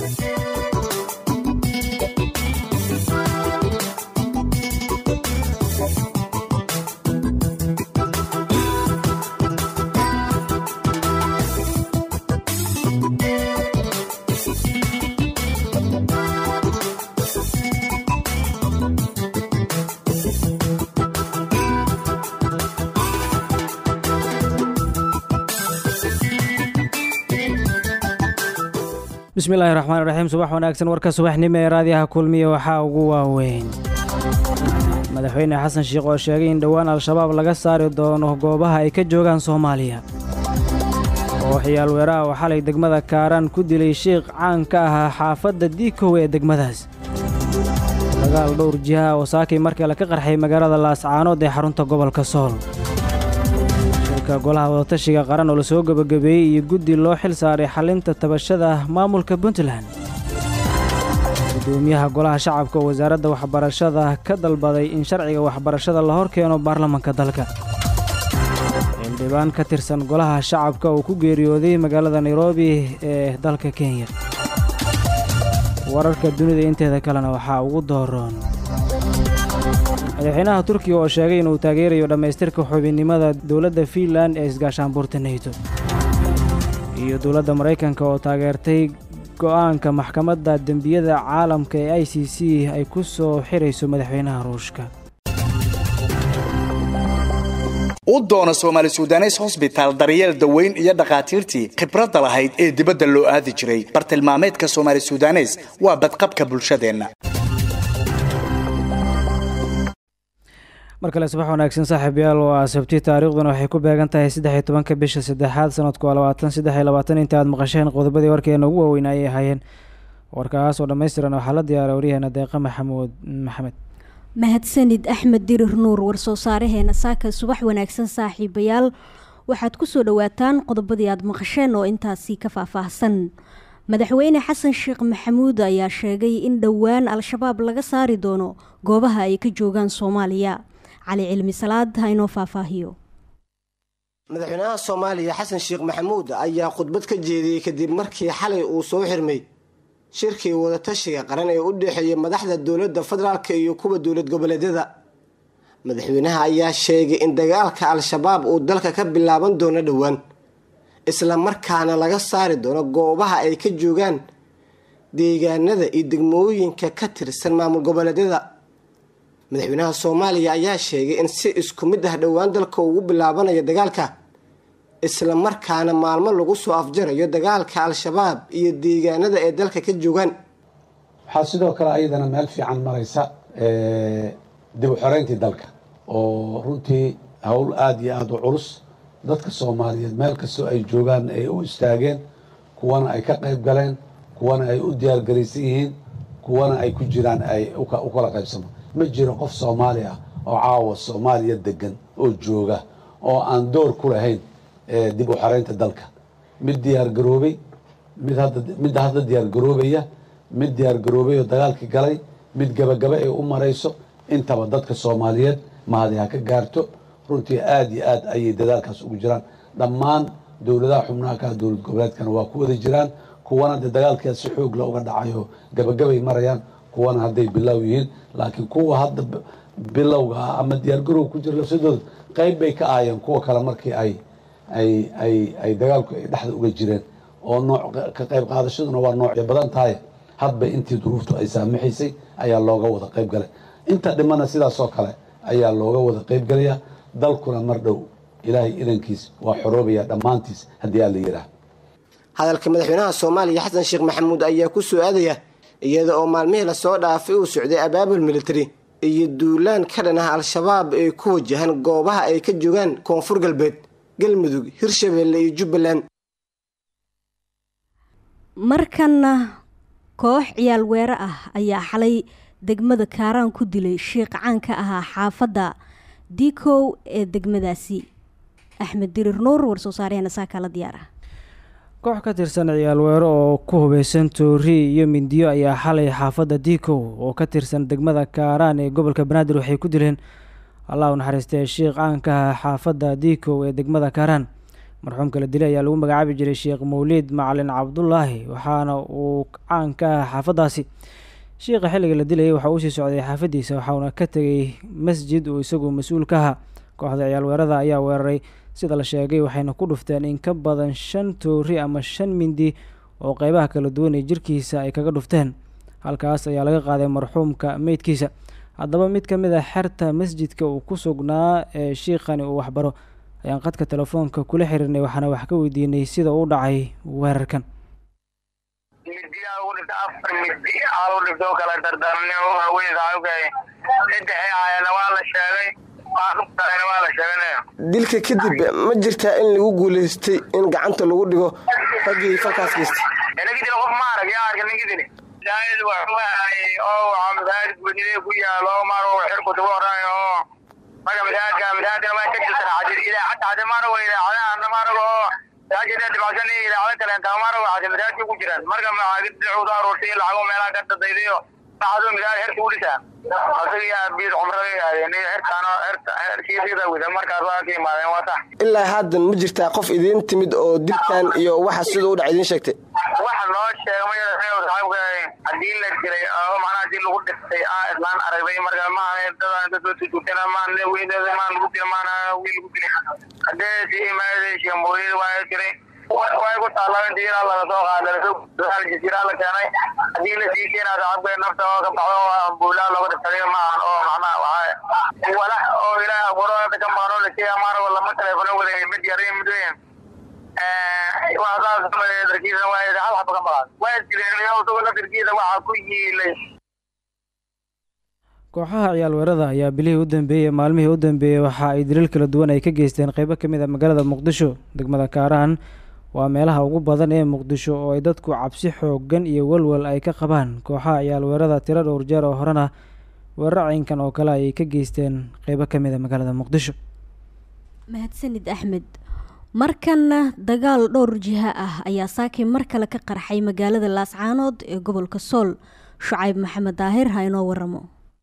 bismillaahi raxmaan raxiim subax wanaagsan warka subaxnimo ee raadiyaha kulmiya waxaa ugu waaweyn madaxweyne xasan sheikh oo sheegay in dhowaan al-shabaab laga saari doono goobaha ay ka joogaan soomaaliya oo xiyaal weeraha oo xalay degmada kaaraan ku dilay sheikh caan ka ahaa xaafadda diikow ee degmadaas dagaal dhowr jiha oo saakay markale ka qarxay magaalada laascaanood ee xarunta gobolka sool shirka golaha wadatashiga qaran oo lasoo gebagabeeyey iyo guddi loo xil saaray xalinta tabashada maamulka puntland gudoomiyaha golaha shacabka oo wasaaradda waxbarashada ka dalbaday in sharciga waxbarashada la hor keeno baarlamanka dalka xildhibaan ka tirsan golaha shacabka oo ku geeriyooday magaalada nairobi ee dalka kenya wararka dunida inteeda kalena waxaa ugu dooroon madaxweynaha turkiga oo sheegay inuu taageerayo dhammaystirka xubinnimada dowladda fiinlan ee isgaashaanbuurta neyto iyo dowladda maraykanka oo taageertay go'aanka maxkamadda dembiyada caalamka ee i c c ay ku soo xirayso madaxweynaha ruushka u doono soomaali sudanes hosbitaal daryeel daweyn iyo dhakhaatiirtii khibradda lahayd ee dibadda loo aadi jiray bartilmaameedka soomaali sudanes waa badqabka bulshadeenna mar kale subax wanaagsan saaxiibayaal waa sabti taariikhduna waxay ku beegan tahay saddex iyo tobanka bisha saddexaad sanadku waa labaatan saddex iyo labaatan inta aad maqasheen qodobadii warkeena ugu waaweyn ayay ahaayeen warkaas oo dhammaystiran waxaa la diyaaray waryaheena deeqa maxamuud maxamed mahadsanid axmed dirir nuur warsoo saaraheena saaka subax wanaagsan saaxiibayaal waxaad ku soo dhowaataan qodobadii aad maqasheen oo intaasi ka faahfaahsan madaxweyne xasan sheekh maxamuud ayaa sheegay in dhowaan al-shabaab laga saari doono goobaha ay ka joogaan soomaaliya cali cilmi salaad ha inoo faahfaahiyo madaxweynaha soomaaliya xasan sheekh maxamuud ayaa khudbad ka jeediyey kadib markii xalay uu soo xirmay shirkii wadatashiga qaran ee u dhexeeyay madaxda dowladda federaalk iyo kuwa dowlad goboleedyada madaxweynaha ayaa sheegay in dagaalka al-shabaab uu dalka ka bilaaban doono dhowaan isla markaana laga saari doono goobaha ay ka joogaan deegaanada iyo degmooyinka ka tirsan maamul goboleedyada madaxweynaha soomaaliya ayaa sheegay in si isku mid ah dhowaan dalka ugu bilaabanayo dagaalka isla markaana maalmo lagu soo afjarayo dagaalka al-shabaab iyo deegaanada ay dalka ka joogaan waxaa sidoo kale ayadana meel fiican maraysa dib u xoreyntii dalka oo runtii howl aada iyo aada u culus dadka soomaaliyeed meel kastoo ay joogaan ay u istaageen kuwana ay ka qayb galeen kuwana ay u diyaargaraysan yihiin kuwana ay ku jiraan ay u kala qaybsamo ma jiro qof soomaali ah oo caawa soomaaliya degan oo jooga oo aan door ku lahayn dib u xoreynta dalka mid diyaar garoobay mid hadda mid hadda diyaar garoobaya mid diyaar garoobay oo dagaalkii galay mid gabagaba ay u marayso intaba dadka soomaaliyeed mahadi ha ka gaarto runtii aada iyo aad ayay dadaalkaas ugu jiraan dhammaan dowladaha xubnaha ka dowlad goboleedkana waa ku wada jiraan kuwana de dagaalkeeda si xoog la uga dhacayo gabagabay marayaan kuwana hadday bilow yihiin laakiin kuwa hadda bilowga ah ama diyaargarowga ku jira lafsadooda qayb bay ka aayeen kuwa kale markii ay ay ay ay dagaalku ay dhexda uga jireen oo nooc ka qayb qaadashaduna waa noocyo badan tahay hadba intii duruuftu ay saamaxaysay ayaa looga wada qayb galay inta dhimana sidaasoo kale ayaa looga wada qayb galaya dalkuna mar dhow ilaahay idankiis waa xoroobaya dhammaantiis haddii aa la yidhaah hadalka madaxweynaha soomaaliya xasan sheekh maxamuud ayaa ku soo aadaya iyada oo maalmihii lasoo dhaafay uu socday abaabul military iyo duulaan ka dhan ah al-shabaab ee ku wajahan goobaha ay ka joogaan koonfur galbeed galmudug hirshabeelle iyo jubbaland markanna koox ciyaal weere ah ayaa xalay degmada kaaraan ku dilay sheikh caan ka ahaa xaafadda diikow ee degmadaasi axmed dirir nuur warsoo saaryaheena saakaa la diyaar ah koox ka tirsan ciyaal weero oo ku hubaysan toori iyo mindiyo ayaa xalay xaafadda diikow oo ka tirsan degmada kaaraan ee gobolka banaadir waxay ku dileen allah u naxariistay sheikh caanka ah xaafadda diikow ee degmada kaaraan marxuumka la dilay ayaa lagu magacaabi jiray sheekh mawliid macalin cabdulaahi waxaana uu caan ka ah xaafadaasi sheikha xilliga la dilayay waxa uu sii socday xaafadiisa waxauna ka tegay masjid uu isagu mas-uul ka ahaa kooxda ciyaal weerada ayaa weeraray sida la sheegay waxayna ku dhufteen in ka badan shan toori ama shan mindi oo qeybaha kala duwan ee jirkiisa ay kaga dhufteen halkaas ayaa laga qaaday marxuumka meydkiisa haddaba mid ka mid a xerta masjidka uu ku sugnaa ee shiikhani uu waxbaro ayaan qadka telefoonka kula xiriirnay waxaana wax ka weydiinay sida uu dhacay weerarkan midiyaa ugu dhigta afar midi aa lagu dhigta oo kala dardarni waaweyn saaxiibkay saddexii aayana waa la sheegay qaarna waa la sheegay dilka kadib ma jirtaa in lagu guulaystay in gacanta lagu dhigo raggii falkaas geystay nagidil qof ma arag yaa arka nagidili masaajid waxuu ahay oo waxaa masaajid gudnide ku yaalo oo maar xirku tugu horay oo marka masaajidka masaajidkana waa ka jirtan xadid idaacadda xadid maarago idaacadaha maarago oo masaajida dhibacsan iyo idaacado kaleenta maarago xadid masaajidka ku jiraan marka maxaagid dicuu soo aruurtay lacago meelaha ka dadaydayo maxaaduu masaajid xerka u dhisaa asaga yaa biid cumrada yaadeen iyo xerkaano xerkiisida wida markaas waa ka imaadeen waa sax ilaa haddan ma jirtaa qof idiin timid oo dilkan iyo waxa sida u dhaca idiin sheegtay waxa noo sheega ma saaxiibka haddii la jiray oo macnaha hadii lagu dhistay aa islaan aragday marka maaha dadaan dad soo tutuutana maan weyneeda maan lagu dila maana wiil lagu dilay haddee si imaadey sheemooyada waa jiray way ku taallaa inta ilaa laga soo qaada jasiiraa la keenay haddii la sii keenaa saaxiibka nafta oo ka baxdo buulaa looga dhistay maahan oo macnaha waxaa walax oo ilaahay abuuro ka maqan oo la sheega maanago lama telefono wada mid yar iyo mid weyn darkiisa waa hal xaba ka maqan waa jireen isagoo lafirkiisa waxaa ku yiilay kooxaha ciyaal weerada ayaa bilihii u dambeeyey maalmihii u dambeeyey waxa ay daliil kala duwan ay ka geysteen qeybo ka mid a magaalada muqdisho degmada kaaraan waa meelaha ugu badan ee muqdisho oo ay dadku cabsi xoogan iyo walwal ay ka qabaan kooxaha ciyaal weerada tiro dhowr jeer oo horena weerar caynkan oo kale ayay ka geysteen qeybo ka mid a magaalada muqdisho mahadsanid axmed markanna dagaal dhowr jiha ah ayaa saakay mar kale ka qarxay magaalada laascaanood ee gobolka sool shucayb maxamed daahir ha inoo waramo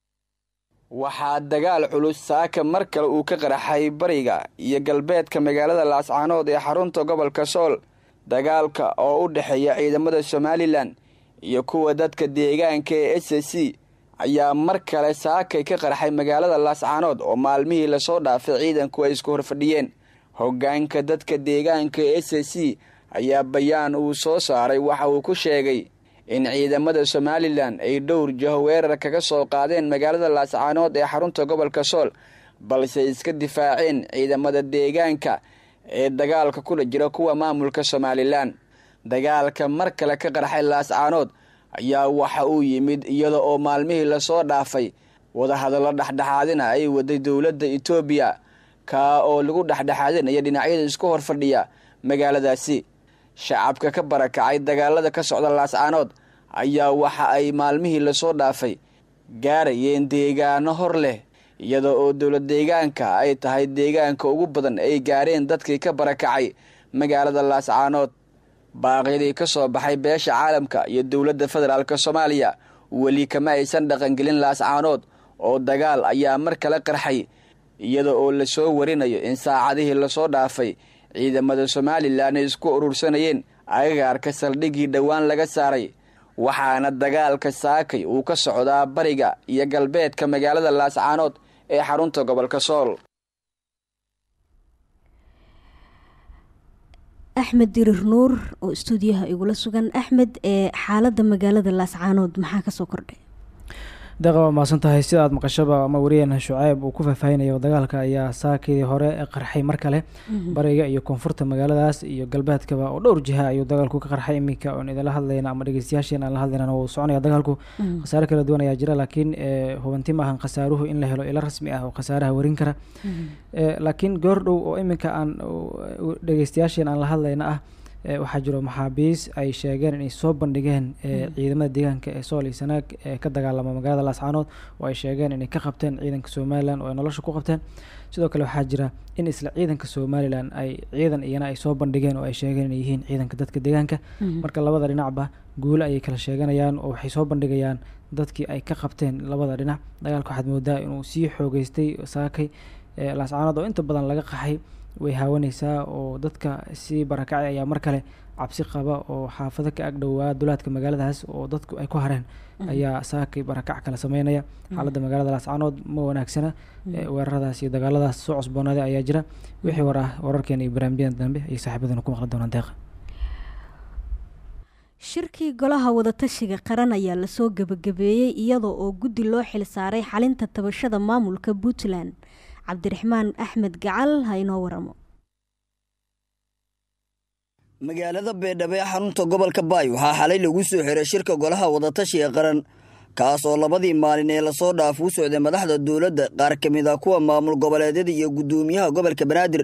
waxaa dagaal culus saaka mar kale uu ka qaraxay bariga iyo galbeedka magaalada laascaanood ee xarunta gobolka sool dagaalka oo u dhexeeya ciidamada somalilan iyo kuwa dadka deegaanka ee s c ayaa mar kale saakay ka qarxay magaalada laascaanood oo maalmihii lasoo dhaafay ciidanku ay isku horfadhiyeen hoggaanka dadka deegaanka ee s c ayaa bayaan uu soo saaray waxa uu ku sheegay in ciidamada somalilan ay dhowr jaho weerar kaga soo qaadeen magaalada laascaanood ee xarunta gobolka sool balse iska difaaceen ciidamada deegaanka ee dagaalka kula jira kuwa maamulka somalilan dagaalka mar kale ka qarxay laascaanood ayaa waxa uu yimid iyada oo maalmihii lasoo dhaafay wadahadallo dhexdhexaadina ay waday dowladda etoobiya kaa oo lagu dhexdhexaadinaya dhinacyada isku horfadhiya magaaladaasi shacabka ka barakacay dagaalada ka socda laascaanood ayaa waxa ay maalmihii lasoo dhaafay gaarayeen deegaano hor leh iyada oo dowlad deegaanka ay tahay deegaanka ugu badan ay gaareen dadkii ka barakacay magaalada laascaanood baaqyadii ka soo baxay beesha caalamka iyo dowladda federaalk soomaaliya weli kama aysan dhaqangelin laascaanood oo dagaal ayaa mar kale qarxay iyada oo lasoo warinayo in saacadihii lasoo dhaafay ciidamada somalilan ay isku urursanayeen agagaarka saldhiggii dhowaan laga saaray waxaana dagaalka saakay uu ka socdaa bariga iyo galbeedka magaalada laascaanood ee xarunta gobolka sool axmed dirir nuur oo istuudiyaha igula sugan axmed ee xaaladda magaalada laascaanood maxaa kasoo kordhay deeqa waa mahadsan tahay sida aad maqashaba ama wariyeena shuceyb uu ku faahfaahinayo dagaalka ayaa saakidii hore qarxay mar kale bariga iyo koonfurta magaaladaas iyo galbeedkaba oo dhowr jiha ayuu dagaalku ka qarxay iminka oon idinla hadlayna ama dhegeystayaasheen aan la hadlaynana wuu soconaya dagaalku khasaare kala duwan ayaa jira laakiin hubanti maahan khasaaruhu in la helo ilo rasmi ah oo khasaaraha warin kara laakiin goor dhow oo iminka aan dhegeystayaasheen aan la hadlayna ah waxaa jiro maxaabiis ay sheegeen inay soo bandhigeen ciidamada deegaanka ee sool iyo sanaag ee ka dagaalama magaalada laascaanood oo ay sheegeen inay ka qabteen ciidanka somalilan oo ay nolosha ku qabteen sidoo kale waxaa jira in isla ciidanka somalilan ay ciidan iyana ay soo bandhigeen oo ay sheegeen inay yihiin ciidanka dadka deegaanka marka labada dhinacba guule ayay kala sheeganayaan oo waxay soo bandhigayaan dadkii ay ka qabteen labada dhinac dagaalka waxaad moodaa inuu sii xoogeystay saakay laascaanood oo inta badan laga qaxay way haawanaysaa oo dadka sii barakacay ayaa mar kale cabsi qaba oo xaafado ka agdhowaa dulaadka magaaladaas oo dadku ay ku hareen ayaa saakay barakac kala sameynaya xaaladda magaalada laascaanood ma wanaagsana weeraradaas iyo dagaaladaas soo cusboonaaday ayaa jira wixii war ah wararkeena iyo barnaamijyadan dambe ayay saaxiibadana ku maqli doonaan deeqa shirkii golaha wadatashiga qaran ayaa lasoo gebagabeeyey iyadoo oo guddi loo xil saaray xalinta tabashada maamulka puntland cabdiraxmaan axmed gacal ha inoo waramo magaalada beedhabo ee xarunta gobolka baay waxaa xalay lagu soo xiray shirka golaha wadatashiga qaran kaas oo labadii maalin ee lasoo dhaaf u socday madaxda dowladda qaar ka mid ah kuwa maamul goboleedyada iyo guddoomiyaha gobolka banaadir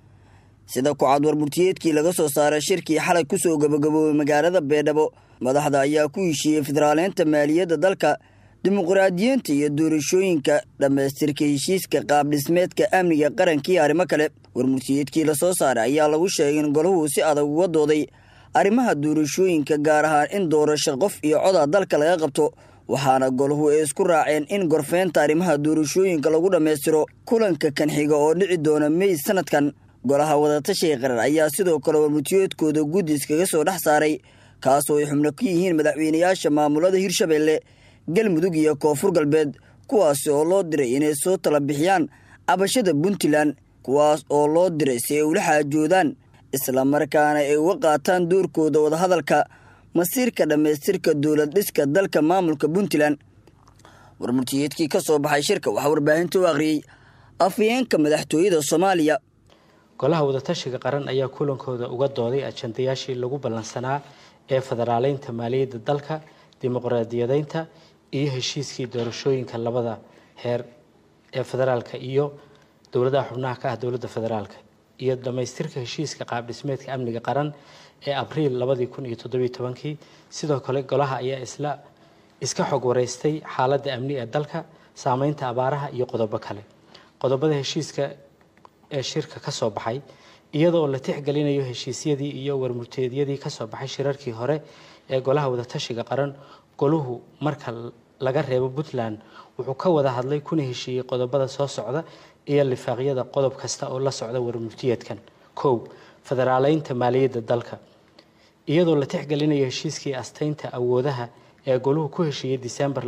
sida ku-cad warburtiyeedkii laga soo saaray shirkii xalay ku soo gabagaboobay magaalada beedhabo madaxda ayaa ku heshiiyey federaaleynta maaliyadda dalka dimuqraadiyiinta iyo doorashooyinka dhammaystirka heshiiska qaabdhismeedka amniga qaranka iyo arrimo kale warmurtiyeedkii lasoo saaray ayaa lagu sheegay in golahu si adag uga dooday arrimaha doorashooyinka gaar ahaan in doorasho qof iyo coda dalka laga qabto waxaana golahu ay isku raaceen in gorfeynta arrimaha doorashooyinka lagu dhammaystiro kulanka kan xiga oo dhici doona mey sanadkan golaha wadatashiga qaran ayaa sidoo kale warmurtiyeedkooda guddis kaga soo dhex saaray kaasoo ay xubno ka yihiin madaxweynayaasha maamulada hirshabeelle galmudug iyo koonfur galbeed kuwaasi oo loo diray inay soo tala bixiyaan cabashada puntland kuwaas oo loo diray si ay ula xaajoodaan islamarkaana ay uga qaataan doorkooda wadahadalka masiirka dhammaystirka dowlad dhiska dalka maamulka puntland warmurtiyeedkii ka soo baxay shirka waxaa warbaahinta u akhriyey afhayeenka madaxtooyada soomaaliya golaha wadatashiga qaran ayaa kulankooda uga dooday ajandayaashii lagu ballansanaa ee federaaleynta maaliyadda dalka dimuqraadiyadeynta iyo heshiiskii doorashooyinka labada heer ee federaalka iyo dowladaha xubnaha ka ah dowladda federaalka iyo dhammaystirka heshiiska qaabdhismeedka amniga qaran ee abriil labadii kun iyo toddobiyo tobankii sidoo kale golaha ayaa isla iska xog wareystay xaaladda amni ee dalka saameynta abaaraha iyo qodobo kale qodobada heshiiska ee shirka ka soo baxay iyadoo la tixgelinayo heshiisyadii iyo warmurteedyadii kasoo baxay shirarkii hore ee golaha wadatashiga qaran goluhu marka laga reebo puntland wuxuu ka wada hadlay kuna heshiiyey qodobada soo socda iyo lifaaqyada qodob kasta oo la socda warmurtiyeedkan kow federaaleynta maaliyadda dalka iyadoo la tixgelinayo heshiiskii asteynta awoodaha ee goluhu ku heshiiyey disembar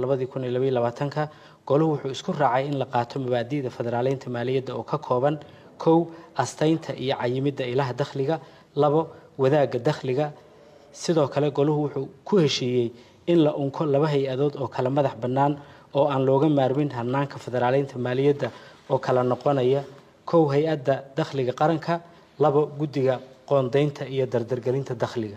ka goluhu wuxuu isku raacay in la qaato mabaadi'da federaaleynta maaliyadda oo ka kooban kow asteynta iyo cayimidda ilaha dakhliga labo wadaagga dakhliga sidoo kale goluhu wuxuu ku heshiiyey in la unko laba hay-adood oo kala madax bannaan oo aan looga maarmin hanaanka federaaleynta maaliyadda oo kala noqonaya kow hay-adda dakhliga qaranka labo guddiga qoondeynta iyo dardargelinta dakhliga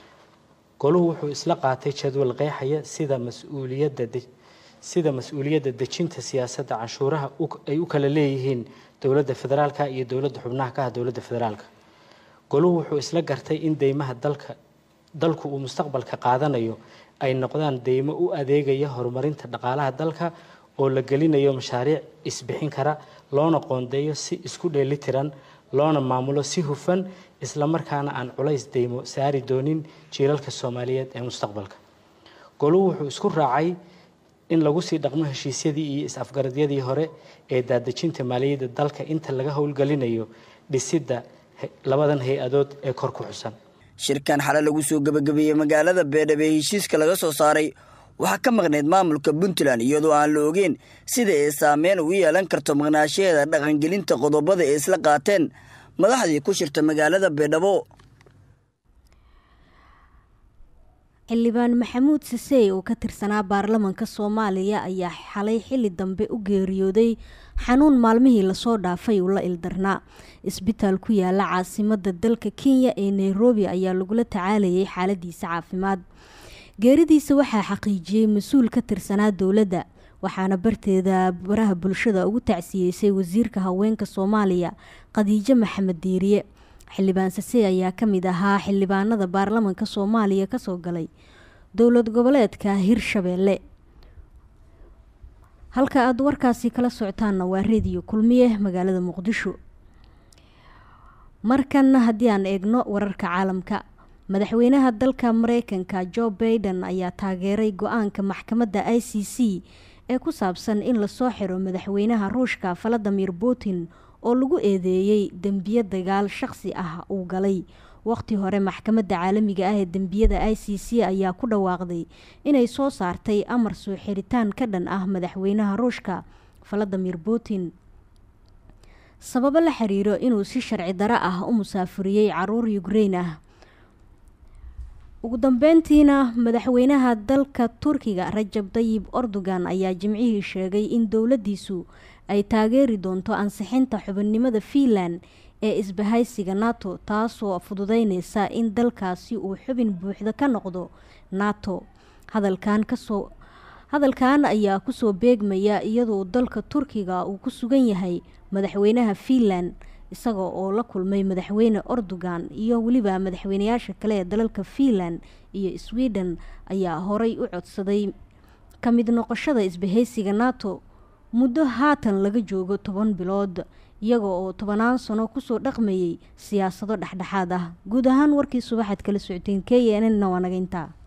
goluhu wuxuu isla qaatay jadwal qeexaya sida mas-uuliyadda sida mas-uuliyadda dejinta siyaasadda canshuuraha ay u kala leeyihiin dowladda federaalka iyo dowladda xubnaha ka ah dowladda federaalka goluhu wuxuu isla gartay in deymaha dalka dalku uu mustaqbalka qaadanayo ay noqdaan deymo u adeegaya horumarinta dhaqaalaha dalka oo la gelinayo mashaariic isbixin kara loona qoondeeyo si isku dheelitiran loona maamulo si hufan islamarkaana aan culays deymo saari doonin jiilalka soomaaliyeed ee mustaqbalka goluhu wuxuu isku raacay in lagu sii dhaqmo heshiisyadii iyo is-afgaradyadii hore ee daadejinta maaliyadda dalka inta laga howlgelinayo dhisidda labadan hay-adood ee kor ku xusan shirkan xale lagu soo gebagabeeyey magaalada beedhabo ee heshiiska laga soo saaray waxaa ka maqnayd maamulka puntland iyadoo aan la ogeyn sida ay saameyn ugu yeelan karto maqnaashaheeda dhaqangelinta qodobada ay isla qaateen madaxdii ku shirta magaalada beedhabo xildhibaan maxamuud sisey oo ka tirsanaa baarlamanka soomaaliya ayaa xalay xili dambe u geeriyooday xanuun maalmihii lasoo dhaafay uu la ildarnaa isbitaal ku yaala caasimada dalka kenya ee nairobi ayaa lagula tacaalayay xaaladiisa caafimaad geeridiisa waxaa xaqiijiyey mas-uul ka tirsanaa dowladda waxaana barteeda baraha bulshada ugu tacsiyeysay wasiirka haweenka soomaaliya khadiijo maxamed diiriye xildhibaan sase ayaa ka mid ahaa xildhibaanada baarlamanka soomaaliya kasoo galay dowlad goboleedka hirshabeelle halka aada warkaasi kala socotaanna waa rediyo kulmiye magaalada muqdisho markanna haddii aan eegno wararka caalamka madaxweynaha dalka mareykanka jo baiden ayaa taageeray go-aanka maxkamadda i c c ee ku saabsan in lasoo xiro madaxweynaha ruushka valadimir putin oo lagu eedeeyey dembiyo dagaal shaqsi ah uu galay waqti hore maxkamadda caalamiga ah ee dembiyada i c c ayaa ku dhawaaqday inay soo saartay amar soo xiritaan ka dhan ah madaxweynaha ruushka valadimir putin sababo la xiriiro inuu si sharci daro ah u musaafuriyey caruur ukrein ah ugu dambeyntiina madaxweynaha dalka turkiga rajab dayib erdogan ayaa jimcihii sheegay in dowladdiisu ay taageeri doonto ansixinta xubinnimada fiinland ee isbahaysiga nato taasoo fududeyneysa in dalkaasi uu xubin buuxda ka noqdo nato hadalkan kasoo hadalkan ayaa kusoo beegmaya iyadoo dalka turkiga uu ku sugan yahay madaxweynaha fiinland isaga oo la kulmay madaxweyne erdogan iyo weliba madaxweynayaasha kale ee dalalka fiinland iyo sweden ayaa horay u codsaday ka mid noqoshada isbahaysiga nato muddo haatan laga joogo toban bilood iyaga oo tobanaan sano kusoo dhaqmayay siyaasado dhexdhexaad ah guud ahaan warkii subaxaad kala socoteen k n n waa naga intaa